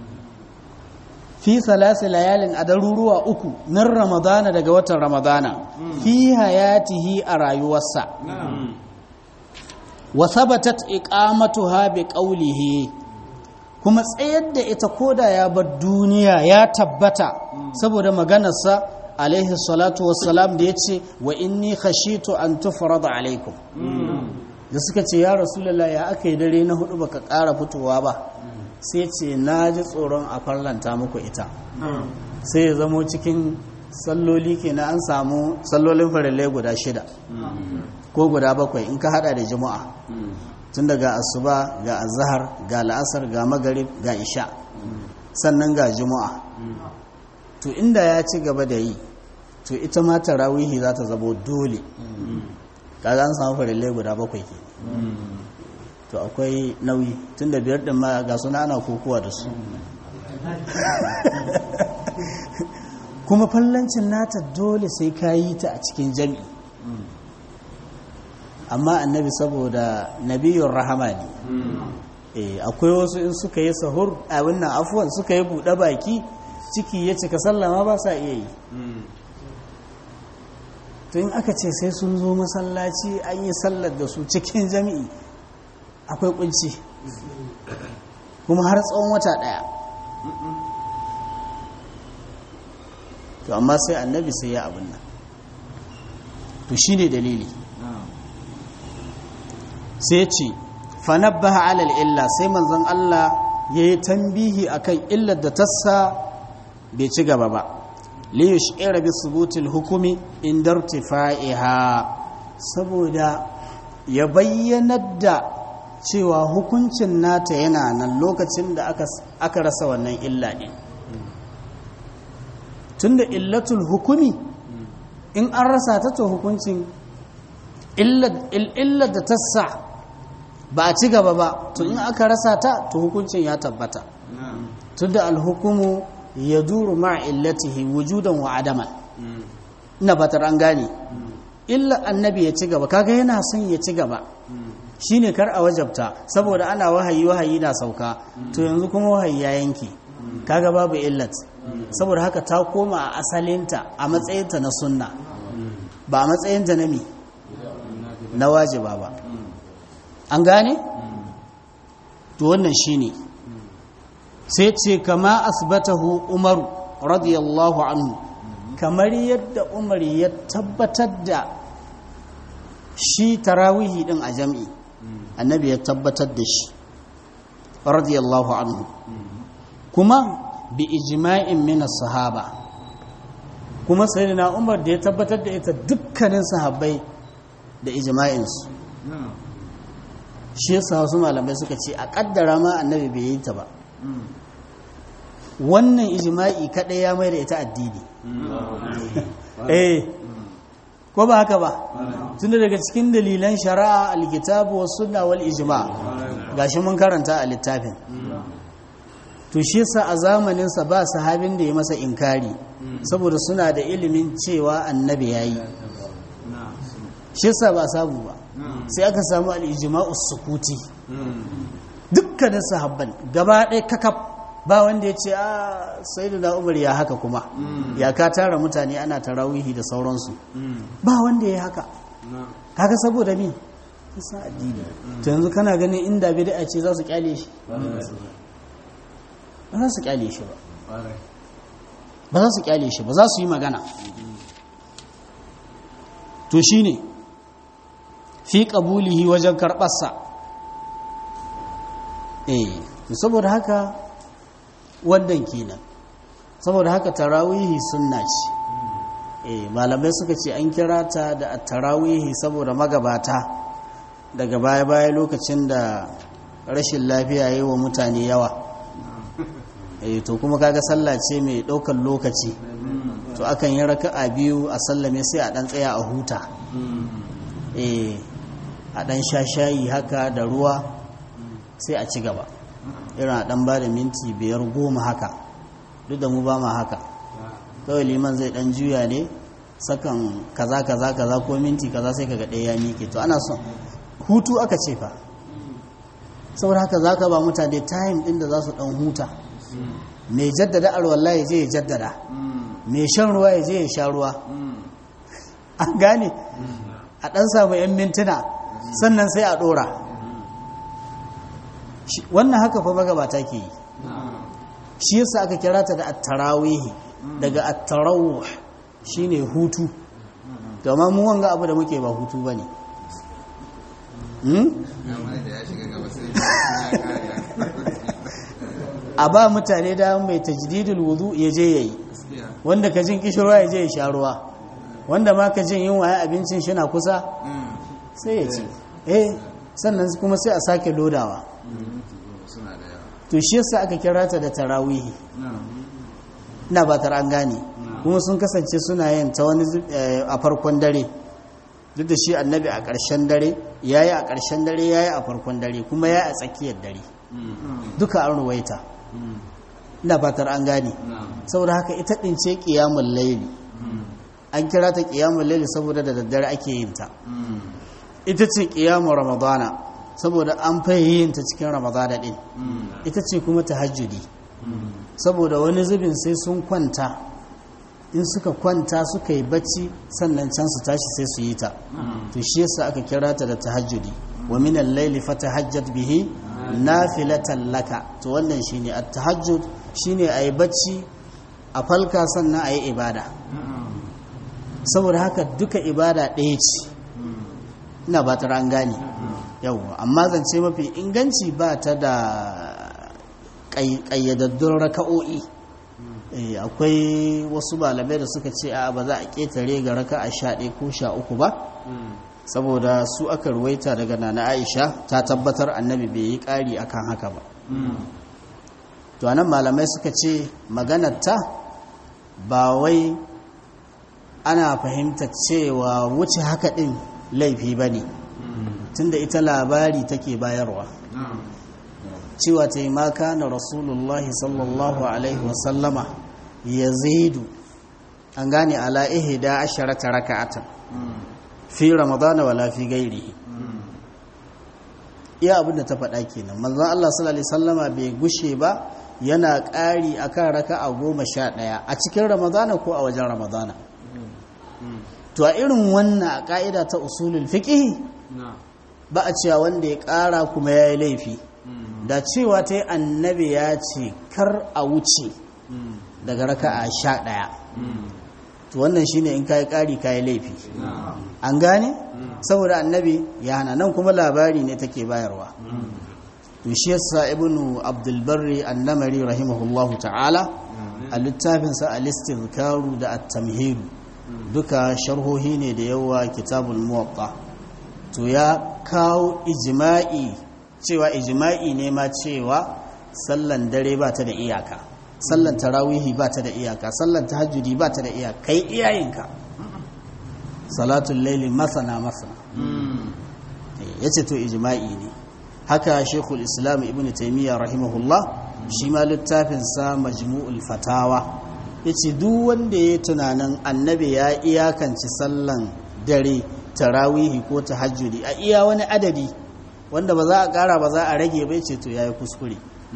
Speaker 1: fi salasi layalin a daruruwa uku min ramadana daga watan ramadana fi hayatihi a rayuwarsa wa sabatat iqamatuha bi qawlihi kuma tsayar da ita koda ya bar duniya ya tabbata saboda maganarsa alaihi salatu wassalam da yace wa inni khashitu an tufrada alaikum da suka ce ya rasulullah ya aka yi dare na hudu baka ƙara fitowa ba sai ce na ji tsoron a farlanta muku ita sai ya zamo cikin salloli ke na an samu sallolin farillai guda shida ko guda bakwai in ka hada da juma'a tun daga asuba ga azahar ga la'asar ga magarib ga isha sannan ga juma'a to inda ya ci gaba da yi to ita ma tarawihi za ta zabo dole kaga an samu farillai guda bakwai ke to akwai nauyi tun da biyar ɗin ma ga suna ana kokowa da su kuma fallancin nata dole sai ka yi ta a cikin jami'i amma annabi saboda nabiyun rahama ne akwai wasu in suka yi sahur a wannan afuwan suka yi buɗe baki ciki ya cika sallama ba sa iya yi to in aka ce sai sun zo masallaci an yi sallar da su cikin jami'i akwai kunci kuma har tsawon wata daya to amma sai annabi sai ya abin nan to shi ne dalili sai ce fanabbaha alal illa sai manzon Allah ya yi tambihi akan illar da tassa bai ci gaba ba liyush'ira bi subutil hukumi inda irtifa'iha saboda ya bayyanar da cewa hukuncin nata yana nan lokacin da aka rasa wannan illa ɗin tunda illatul hukumi in an rasa ta to hukuncin illar da ta sa ba a ci gaba ba to in aka rasa ta to hukuncin ya tabbata tunda alhukumu ya duru ma illatihi wujudan wa adaman ina fatar an gane illa annabi ya ci gaba kaga yana son ya ci gaba shine kar a wajabta saboda ana wahayi wahayi na sauka to yanzu kuma wahayi ya yanke kaga babu illat saboda haka ta koma a asalinta a matsayinta na sunna ba a matsayinta na mi na wajiba ba an gane to wannan shine sai ce kama asbatahu umaru radiyallahu anhu kamar yadda umar ya tabbatar da shi tarawihi din a jam'i annabi ya tabbatar da shi radiyallahu anhu kuma bi ijma'in min sahaba kuma sayyidina umar da ya tabbatar da ita dukkanin sahabbai da ijma'in su shi yasa wasu malamai suka ce a kaddara ma annabi bai yi ta ba wannan ijma'i kadai ya mai da ita addini eh ko ba haka ba tunda daga cikin dalilan shari'a alkitabu was sunna wal ijma gashi mun karanta a littafin to shi yasa a zamanin sa ba sahabin da ya masa inkari saboda suna da ilimin cewa annabi yayi shi yasa ba samu ba sai aka samu al ijma'u sukuti dukkanin sahabban gaba ɗaya kakaf ba wanda ya ce a sai da umar ya haka kuma ya ka tara mutane ana tarawihi da sauransu ba wanda ya haka kaga saboda mi kusa addini to yanzu kana ganin inda bid'a ce za su kyale shi ba za su kyale shi ba ba za su kyale shi ba za su yi magana to shine fi qabulihi wajen karbarsa eh saboda haka wannan kenan saboda haka tarawihi sunna ce eh malamai suka ce an kira ta da tarawihi saboda magabata daga baya-baya lokacin da rashin lafiya yi wa mutane yawa eh to kuma kaga sallah ce mai ɗaukar lokaci to akan yi raka'a biyu a sallame sai a ɗan tsaya a huta eh a ɗan sha shayi haka da ruwa sai a ci gaba irin a ɗan ba da minti biyar goma haka duk da mu ba ma haka kawai liman zai ɗan juya ne sakan kaza kaza kaza ko minti kaza sai kaga ɗaya ya miƙe to ana son hutu aka ce fa saboda haka za ka ba mutane time ɗin da za su ɗan huta mai jaddada alwallah ya je ya jaddada mai shan ruwa ya je ya sha ruwa an gane a ɗan samu 'yan mintuna sannan sai a ɗora wannan haka fa magabata ke yi shi yasa aka kira ta da attarawihi daga attarawuh shine hutu domin mu wanga abu da muke ba hutu bane a ba mutane da mai tajdidul wudu ya je yayi wanda ka jin kishirwa ya je ya sha ruwa wanda ma ka jin yunwa ya abincin shi na kusa sai ya ci eh sannan kuma sai a sake lodawa to shi yasa aka kira ta da tarawihi ina ba an gane kuma sun kasance suna yin ta wani a farkon dare duk da shi annabi a ƙarshen dare ya yi a ƙarshen dare ya yi a farkon dare kuma ya a tsakiyar dare duka an ruwaita ina fatar an gane saboda haka ita ɗin ce ƙiyamun laili an kira ta ƙiyamun laili saboda da daddare ake yin ta ita ce ƙiyamun ramadana saboda an yin ta cikin ramadana ɗin ita ce kuma tahajjudi saboda wani zubin sai sun kwanta in suka kwanta suka yi bacci sannan can su tashi sai su yi ta to shi yasa aka kira ta da tahajjudi wa min al-layli fatahajjat bihi nafilatan laka to wannan shine at-tahajjud shine ayi bacci a falka sannan ayi ibada saboda haka duka ibada ɗaya ce ina ba ta an gane yawwa amma zance mafi inganci ba ta da ƙayyadaddun raka'o'i akwai wasu malamai da suka ce a ba za a ƙetare ga raka a sha ɗaya ko sha uku ba saboda su aka ruwaita daga nana aisha ta tabbatar annabi bai yi ƙari akan haka ba to anan malamai suka ce maganarta ba wai ana fahimta cewa wuce haka ɗin laifi ba ne tunda ita labari take bayarwa cewa ta yi maka na rasulullahi sallallahu alaihi wasallama ya zaidu an gane ala ihda asharata raka'atan fi ramadana wala fi gairihi iya abin da ta faɗa kenan manzon Allah sallallahu alaihi wasallama bai gushe ba yana ƙari akan raka'a goma sha ɗaya a cikin ramadana ko a wajen ramadana to a irin wannan a ƙa'ida ta usulul fiqh ba a cewa wanda ya ƙara kuma ya yi laifi da cewa ta yi annabi ya ce kar a wuce daga raka'a sha ɗaya to wannan shine in kayi ƙari kayi laifi an gane saboda annabi ya hana nan kuma labari ne take bayarwa to shi yasa ibnu abdul barri annamari rahimahullahu ta'ala a littafinsa al-istizkaru da at-tamhidu duka sharhohi ne da yawa kitabul muwatta to ya kawo ijma'i cewa ijma'i ne ma cewa sallan dare ba ta da iyaka sallan tarawihi ba ta da iyaka sallan tahajjudi ba ta da iyaka kai iyayenka salatul laili masana masana yace to ijma'i ne haka shekul islam ibn taimiyya rahimahullah shi ma littafinsa majmu'ul fatawa ya ce duk wanda ya tunanin annabi ya iyakanci sallan dare tarawihi ko tahajjudi a iya wani adadi wanda ba za a kara ba za a rage bai ce to ya yi kuskure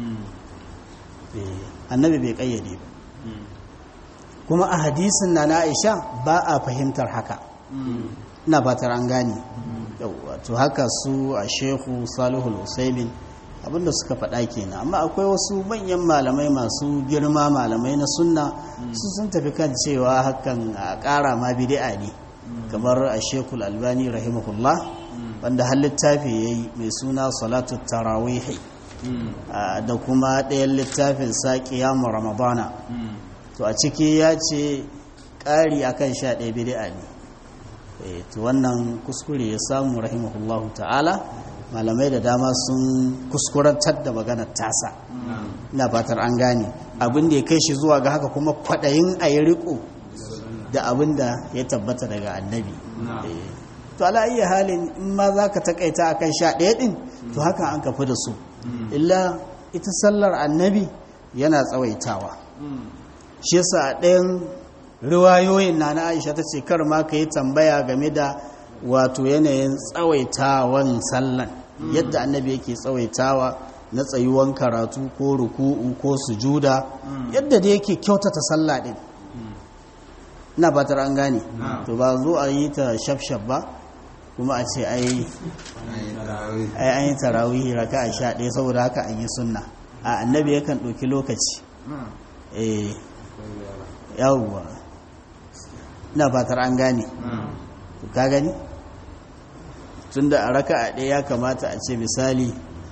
Speaker 1: annabi bai kayyade ba kuma a hadisin na na aisha ba a fahimtar haka ina fatar an gane to haka su a shehu salihul usaimin abinda suka faɗa kenan amma akwai wasu manyan malamai masu girma malamai na sunna su sun tafi kan cewa hakan a ƙara ma bid'a ne kamar a shekul albani rahimahullah wanda har littafi ya yi mai suna salatu tarawihi da kuma ɗayan littafin sa ƙiyamu ramadana to a ciki ya ce ƙari akan sha ɗaya bid'a ne to wannan kuskure ya samu rahimahullahu ta'ala malamai da dama sun kuskurantar da maganar tasa ina fatar an gane abin da ya kai shi zuwa ga haka kuma kwaɗayin a yi riko da abin da ya tabbata daga annabi to ala iya halin in ma za ka takaita akan sha ɗaya ɗin to haka an kafi da su illa ita sallar annabi yana tsawaitawa shi yasa a ɗayan riwayoyin na na aisha ta ce kar ma ka yi tambaya game da wato yanayin tsawaitawan sallan yadda annabi yake tsawaitawa na tsayuwan karatu ko ruku'u ko sujuda yadda da yake kyautata sallah din na batar an gane to ba zo a yi ta shafshaf ba kuma a ce ai an yi tarawihi raka a sha ɗaya saboda haka an yi sunna a annabi yakan ɗauki lokaci eh yawwa ina fatar an gane to ka gani tunda a raka a ɗaya ya kamata a ce misali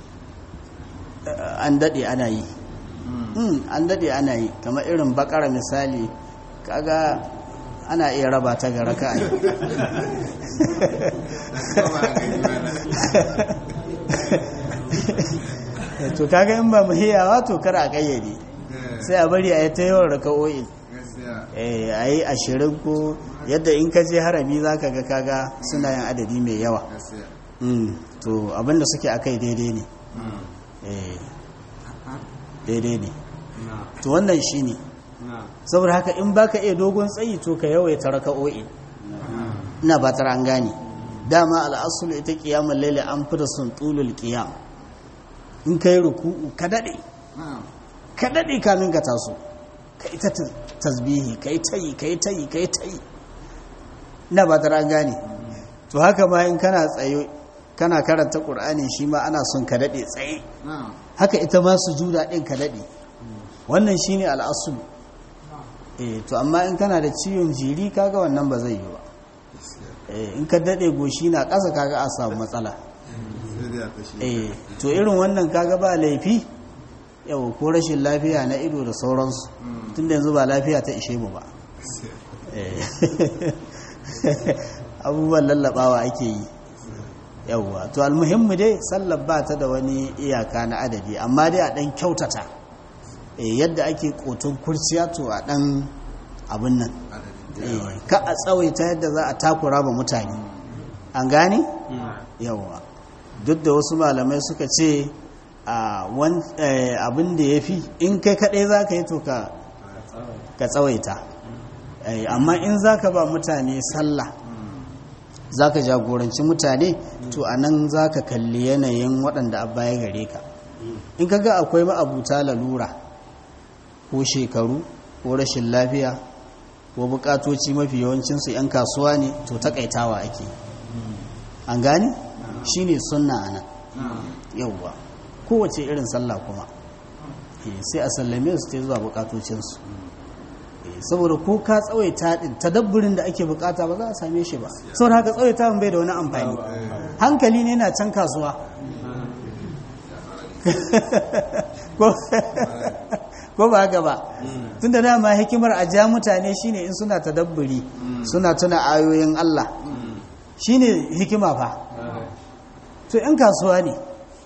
Speaker 1: an daɗe ana yi an daɗe ana yi kamar irin bakara misali kaga ana iya raba ta ga raka a yi to kaga in ba mu hiyawa to kar a kayyade sai a bari a yi ta yawan raka'o'in a yi ashirin ko yadda in ka je harami za ka ga kaga suna yin adadi mai yawa to abinda suke a kai daidai ne daidai ne to wannan shi ne saboda haka in baka iya dogon tsayi to ka yawaita raka'o'i ina ba tara an gane dama al'asul ita kiyamul laili an fi da sun tulul qiyam in kai ruku'u ka dade ka dade kamin ka taso ka ita tasbihi kai tayi kai tayi kai tayi ina ba tara an gane to haka ma in kana tsayo kana karanta qur'ani shi ma ana son ka dade tsaye haka ita ma sujuda din ka dade wannan shine al'asul eh to amma in kana da ciwon jiri kaga wannan ba zai yi ba eh in ka dade goshi na ƙasa kaga a samu matsala eh to irin wannan kaga ba laifi yau ko rashin lafiya na ido da sauransu tunda yanzu ba lafiya ta ishe mu ba abubuwan lallabawa ake yi yauwa to almuhimmu dai sallar ba ta da wani iyaka na adadi amma dai a dan kyautata yadda ake kotun kurciya to a dan abin nan ka a tsawaita yadda za a takura ba mutane an gane yauwa duk da wasu malamai suka ce abin da ya fi in kai kaɗai za ka yi to ka tsawaita amma in za ka ba mutane sallah za ka jagoranci mutane to a nan za ka kalli yanayin waɗanda abba ya gare ka in ka ga akwai ma'abuta lalura ko shekaru ko rashin lafiya ko bukatoci mafi yawancinsu 'yan kasuwa ne to takaitawa ake an gani shi ne sunna a nan yauwa kowace irin sallah kuma sai a sallame su ta zuwa bukatocinsu saboda ko ka tsawaita din tadabburin da ake bukata ba za a same shi ba saboda haka tsawaita bai da wani amfani hankali ne na can kasuwa ko ba haka ba tun da dama hikimar a ja mutane shine in suna tadabburi suna tuna ayoyin Allah shine hikima fa to yan kasuwa ne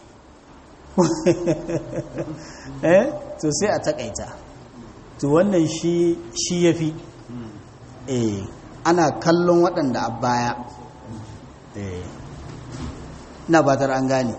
Speaker 1: eh to sai a takaita to wannan shi shi yafi eh ana kallon waɗanda a baya eh na batar an gane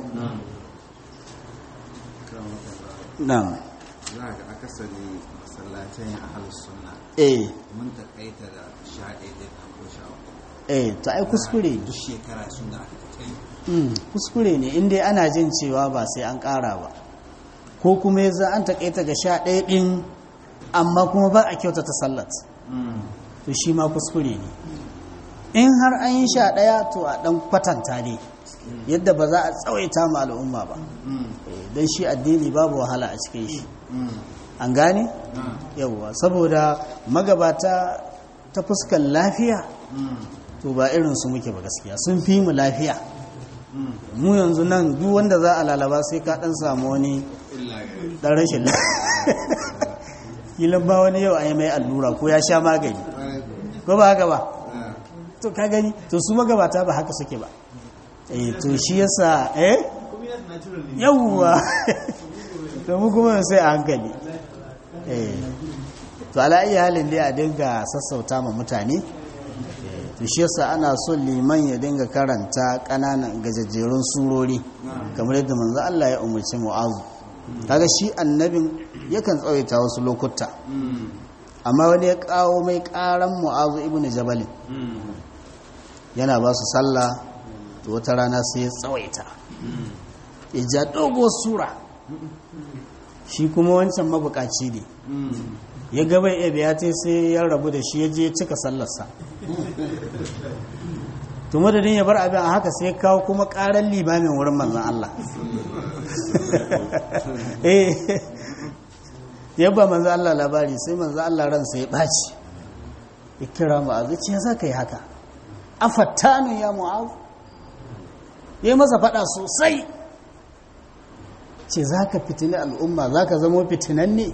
Speaker 1: na'am
Speaker 2: za ga akasari masallacin ahalus sunna
Speaker 1: eh
Speaker 2: mun takaita da sha ɗaya da kan ko sha uku
Speaker 1: eh to ai kuskure ne
Speaker 2: duk shekara sun da aka kai
Speaker 1: Mm, kuskure ne inda ana jin cewa ba sai an ƙara ba ko kuma yanzu an taƙaita ga sha ɗaya ɗin amma kuma ba a kyautata sallat to shi ma kuskure ne in har an yi sha ɗaya to a ɗan kwatanta ne yadda ba za a tsawaita ma al'umma ba don shi addini babu wahala a cikin shi an gane yawwa saboda magabata ta fuskar lafiya to ba irinsu muke ba gaskiya sun fi mu lafiya mu yanzu nan duk wanda za a lalaba sai ka dan samu wani dan rashin kilan ba wani yau a yi mai allura ko ya sha magani ko ba haka ba to ka gani to su magabata ba haka suke ba eh to shi yasa eh yawwa to mu kuma sai a hankali eh to ala iya halin dai a dinga sassauta ma mutane to shi yasa ana son liman ya dinga karanta kananan gajajjerun surori kamar yadda manzo Allah ya umarci Mu'azu kaga shi annabin yakan tsawaita wasu lokuta amma wani ya kawo mai karan Mu'azu ibn Jabal yana ba su sallah to wata rana sai ya tsawaita ya ja doguwar sura shi kuma wancan mabukaci ne ya gaba ya biya ta sai ya rabu da shi ya je cika sallarsa to madadin ya bar abin a haka sai kawo kuma karar limamin wurin manzan Allah eh ya ba manzan Allah labari sai manzan Allah ransa ya ɓaci ya kira mu'azu ce ya za ka yi haka a fattanu ya mu'azu ya yi masa faɗa sosai ce za ka fitini al'umma za ka zama fitinan ne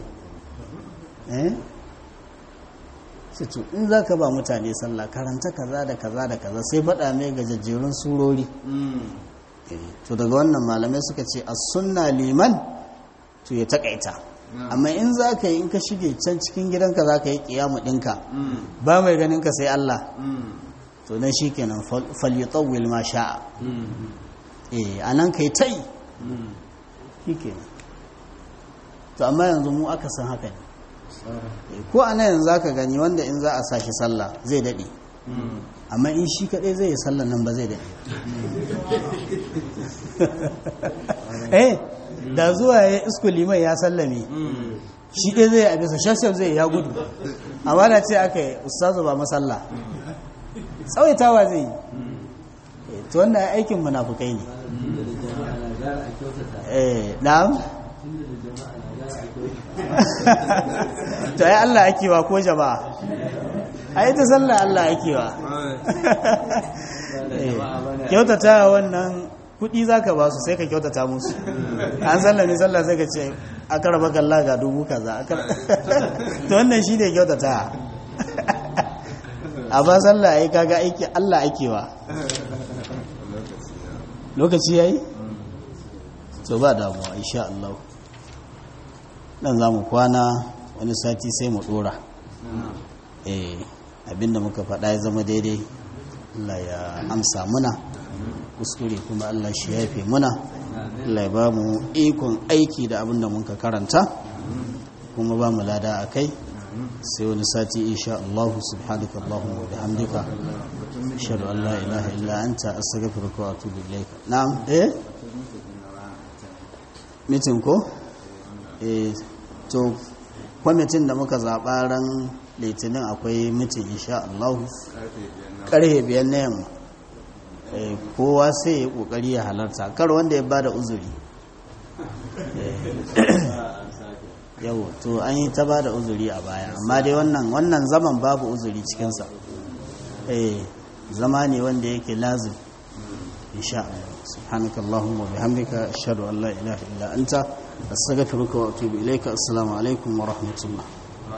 Speaker 1: sai to in za ka ba mutane sallah karanta kaza da kaza da kaza sai faɗa mai gajajjerun surori to daga wannan malamai suka ce a sunna liman to ya takaita amma in za ka yi in ka shige can cikin gidanka za ka yi kiyamu ɗinka ba mai ganin ka sai Allah to nan shi kenan falyutawil ma sha'a a nan ka yi ta yi shi kenan to amma yanzu mu aka san haka ne ko a nan za ka gani wanda in za a sa shi sallah zai daɗe amma in shi kaɗai zai yi sallah nan ba zai daɗe eh da zuwa ya isko liman ya sallame shi ɗaya zai a bisa shashaf zai ya gudu amma da ce aka yi ustazu ba masalla tsawaitawa zai yi to wannan aikin munafukai ne eh na'am to ai Allah ake wa ko jama'a ai ta sallah Allah ake wa kyautata wannan kudi zaka ba su sai ka kyautata musu an sallah ne sallah sai ka ce aka raba kalla ga dubu kaza to wannan shi ne kyautata a ba sallah ai kaga aiki Allah ake wa lokaci yayi to ba damuwa insha Allah dan za mu kwana wani sati sai mu dora eh abinda muka faɗa ya zama daidai Allah ya amsa muna kuskure kuma Allah shi yafe muna Allah ya ba mu ikon aiki da abin da muka karanta kuma ba mu lada a kai sai wani sati insha Allah subhanaka Allahumma wa bihamdika ashhadu an la ilaha illa anta astaghfiruka wa atubu ilayka na'am eh mitin ko eh to kwamitin da muka zaɓa ran litinin akwai mitin insha Allah karfe biyar na yamma kowa sai ya kokari ya halarta kar wanda ya bada uzuri yau to an yi ta bada uzuri a baya amma dai wannan wannan zaman babu uzuri cikinsa eh zama ne wanda yake lazim insha Allah سبحانك اللهم وبحمدك أشهد أن لا إله إلا أنت أستغفرك وأتوب إليك السلام عليكم ورحمة الله